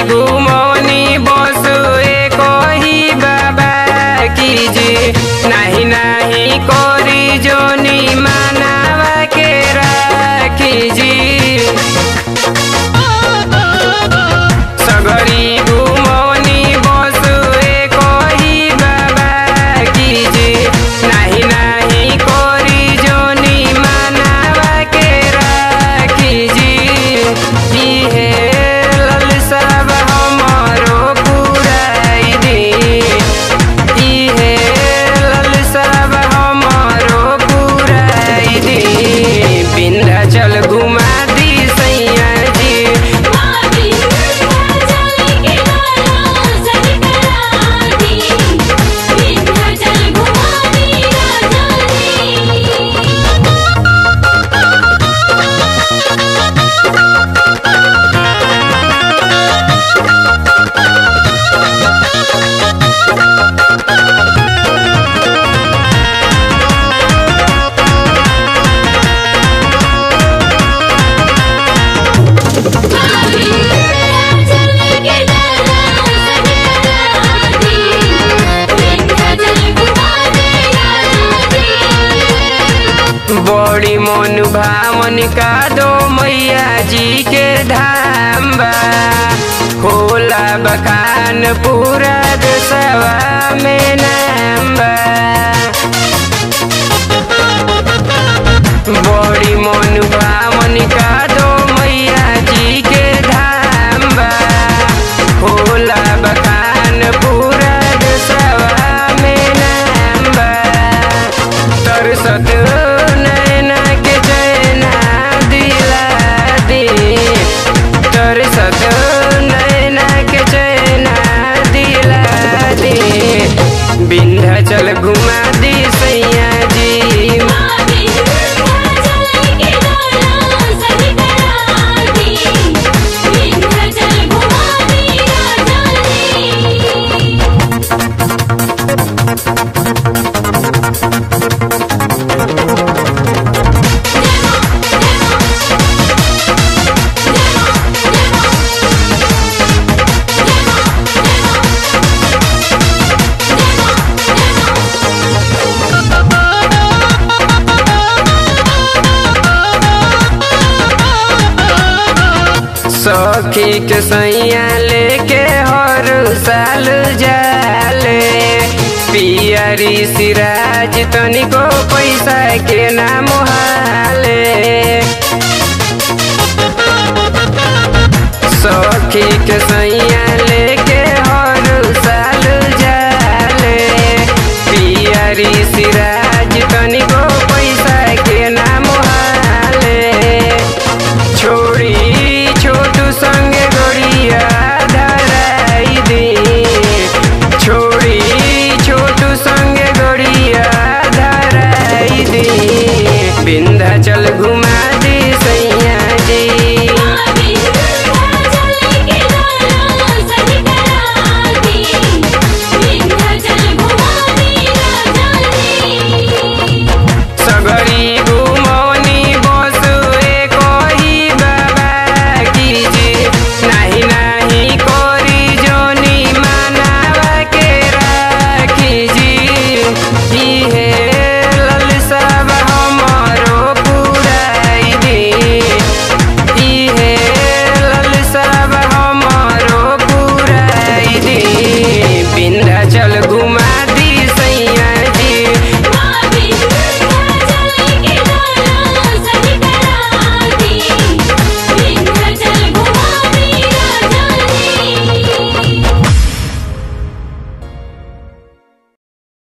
घुमौनी बस एक ही बाबा कीजी नाही नाही करी जोनी मानावा के राखी जी सगरी घुमौनी बस एक ही बाबा कीजी नाही नाही करी जोनी मानावा के राखी जी इहे ललसाब हमरो पुराई दी इहे ललसाब हमरो पुराई दी विंध्याचल घुमा दी सैया जी मावी विंध्याचल के दर्शन करा दी विंध्याचल घुमा दी राजा जी मावी विंध्याचल के दर्शन करा दी विंध्याचल घुमा दी राजा जी बड़ी मन भावन का दो मैया जी के धाम बा होला बखान पूरा देशवा में नाम बा बड़ी मन भावन का दो मैया जी के धाम बा होला बखान पूरा देशवा में नाम बा तरसत नैना के चैना दिला दे तरसत नैना के चैना दिला दे विंध्याचल घुमा दी सैया जी मावी विंध्याचल के दर्शन करा दी विंध्याचल घुमा दी राजा जी सखी के सैया लेके हर साल जाले पियरी सिराज तनिको पैसा के नाम हाले सखी के सैया